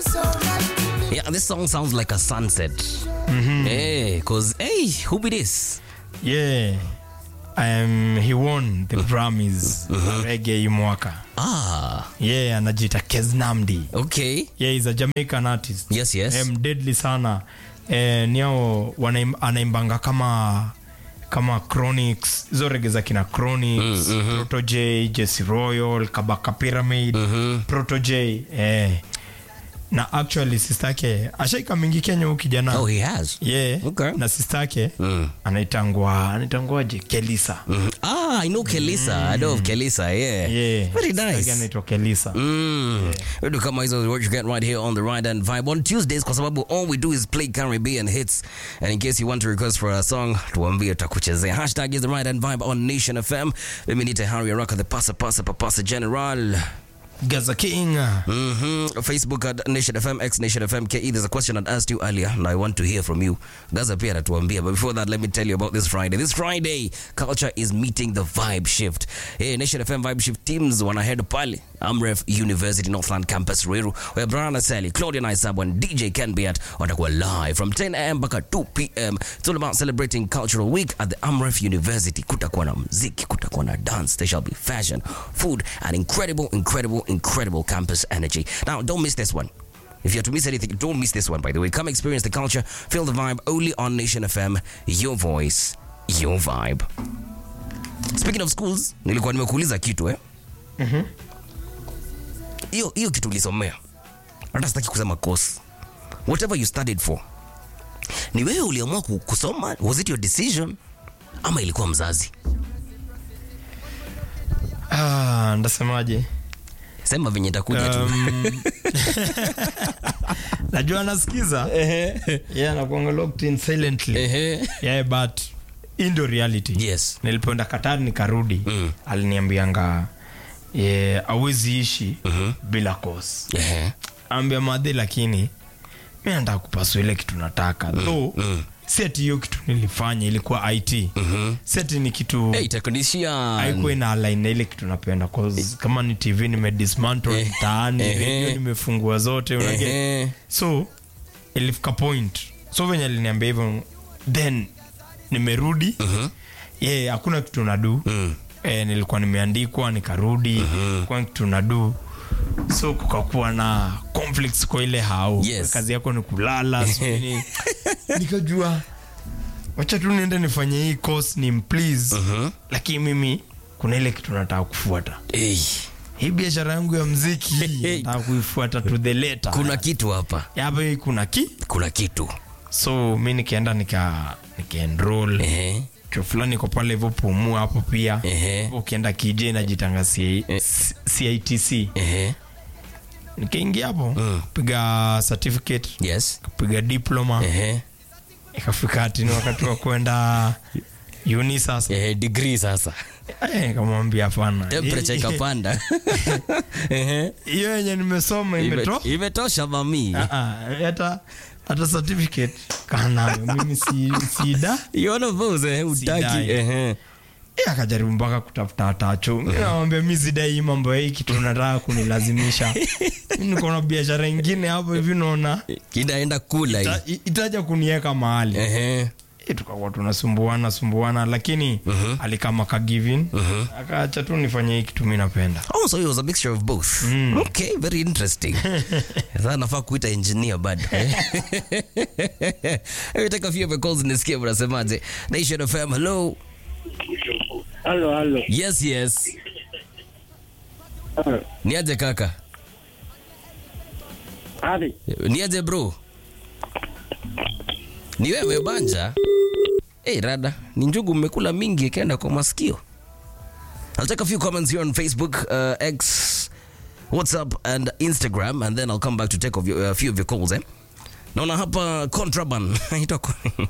Yeah, this song sounds like a sunset. Hey, cause hey, who be this? Yeah. Um, he won the Grammys reggae hii mwaka. Ah, Yeah, anajiita Keznamdi. okay. Yeah, he's a Jamaican artist. Yes, yes. Um, deadly sana. Eh, niao wanaim, anaimbanga kama kama Chronics, hizo rege za kina Chronics, Proto J, Jesse Royal, Kabaka Pyramid, Proto J. Eh. Na actually sister yake ashaika mingi Kenya huyu kijana. Oh, he has. Yeah. Okay. Na sister yake Mm. anaitangwa anaitangwaje? Kelisa. Mhm. Ah, I know Kelisa. I know of Kelisa. Yeah. Yeah. Very Sister yake nice. anaitwa Kelisa. Mm. Vitu kama hizo what you get right here on the Ride and Vibe on Tuesdays kwa sababu all we do is play Caribbean hits and in case you want to request for a song tuambie tutakuchezea hashtag is the Ride and Vibe on Nation FM mimi ni Harry Araka the pasa pasa papasa general Gaza King. hmm Facebook at Nation FM, X Nation FM, KE. There's a question I asked you earlier, and I want to hear from you. Gaza pia anatuambia. But before that, let me tell you about this Friday. This Friday, culture is meeting the vibe shift. Hey, Nation FM vibe shift teams wanahead pale Amref University Northland Campus Ruiru, where Brian Asali, Claudia Naisabu, and DJ Ken Beat watakuwa live from 10 a.m. mpaka 2 p.m. It's all about celebrating Cultural Week at the Amref University. Kutakuwa na mziki, kutakuwa na dance, there shall be fashion, food, and incredible, incredible, incredible campus energy. Now, don't miss this one. If you're to miss anything, don't miss this one, by the way. Come experience the culture, feel the vibe only on Nation FM. Your voice, your vibe. Speaking of schools, nilikuwa nimekuuliza kitu eh? Hiyo hiyo kitu ulisomea. Hata sitaki kusema course. Whatever you studied for. Ni wewe uliamua ku- kusoma? Was it your decision? Ama ilikuwa mzazi? Ah, ndasemaje? Sema venye itakuja tu. Um, najua anasikiza yeah, nakuanga locked in silently Ehe. yeah, but hii ndio reality Yes. nilipoenda Qatar nikarudi Mm. aliniambianga yeah, awezi ishi bila course Ehe. ambia madhi lakini mi nataka kupasua ile kitu nataka though mm. si ati hiyo kitu nilifanya ilikuwa it si ati ni kitu Hey, technician. haikuwa ina align na ile kitu napenda cause kama ni tv nimedismantle Eh, mtaani ehe. radio nimefungua zote unaget Ehe. so ilifika point so venye aliniambia hivyo then nimerudi Mhm. ye hakuna kitu nadu Mm. e, nilikuwa nimeandikwa nikarudi kwa kitu nadu so kukakuwa na conflicts kwa ile hao Yes. kazi yako ni kulala sijui nini. nikajua wacha tu niende nifanye hii course ni please Mhm. lakini mimi kuna ile kitu nataka kufuata Hey, hii biashara yangu ya mziki nataka kuifuata to the letter kuna kitu hapa. hapa hii kuna ki Kuna kitu. so mi nikaenda nika nikaenroll Ehe. chuo fulani iko pale hivyo pumua hapo pia Ehe. Hapo ukienda kj najitanga C- Eh. C- citc Ehe. nikaingia hapo Mm. piga certificate Yes. piga diploma Ehe. ikafika hati ni wakati wa kwenda uni sasa Ehe, degree sasa. Eh, nikamwambia hapana Temperature ikapanda. Ehe. hiyo yenye nimesoma Ime- imeto Imetosha mami. Ah, ah, hata hata certificate kanayo mimi si sida You one of those eh, utaki. Sidai. Ehe. Eh, akajaribu mpaka kutafuta atacho Mi nawambia mi sidai hii mambo ya hii kitu nataka kunilazimisha Mi niko na biashara ingine hapo hivi naona Kinaenda kula hii. ita- itaja kuniweka mahali Ehe. Eh, tukakuwa tunasumbuana sumbuana lakini alikama kagivin akaacha tu nifanye hii kitu mi napenda Oh, so it was a mixture of both. Okay, very interesting. Sasa nafaa kuita engineer bado. eh? Let me take a few of your calls nisikie mnasemaje. Nation FM, hello. Halo, halo. Yes, yes. Halo. Niaje kaka? Hadi. Niaje bro? Ni wewe banja? Hey, rada, ni njugu mmekula mingi ikaenda kwa masikio. I'll take a few comments here on Facebook, uh, X, WhatsApp and Instagram and then I'll come back to take of your, a few of your calls eh. Naona hapa contraband. Inaitwa con-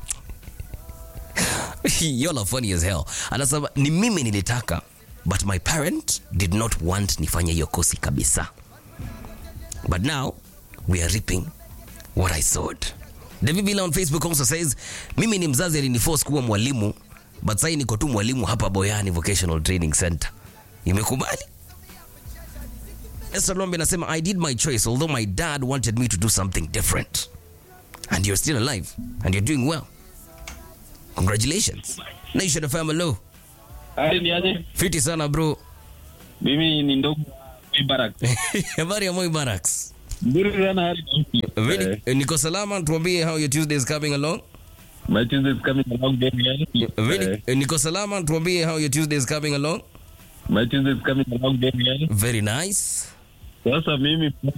Y'all are funny as hell. Anasema ni mimi nilitaka but my parent did not want nifanye hiyo kosi kabisa. But now we are reaping what I sowed. David Villa on Facebook also says, mimi ni mzazi aliniforce kuwa mwalimu but sasa niko tu mwalimu hapa Boyani Vocational Training Center. Imekubali? Esther Lombe anasema I did my choice although my dad wanted me to do something different. And you're still alive and you're doing well. Congratulations. Nation FM hello. Hali ni aje? Fiti sana bro. Mimi ni ndogo Barak. Habari ya Moi Barracks. Nzuri sana hali ni Really? Eh, Eh, Niko salama tuambie how your Tuesday is coming along. My Tuesday is coming along very well. Really? Eh, Eh, Niko salama tuambie how your Tuesday is coming along. My Tuesday is coming along very well. Very nice. Sasa mimi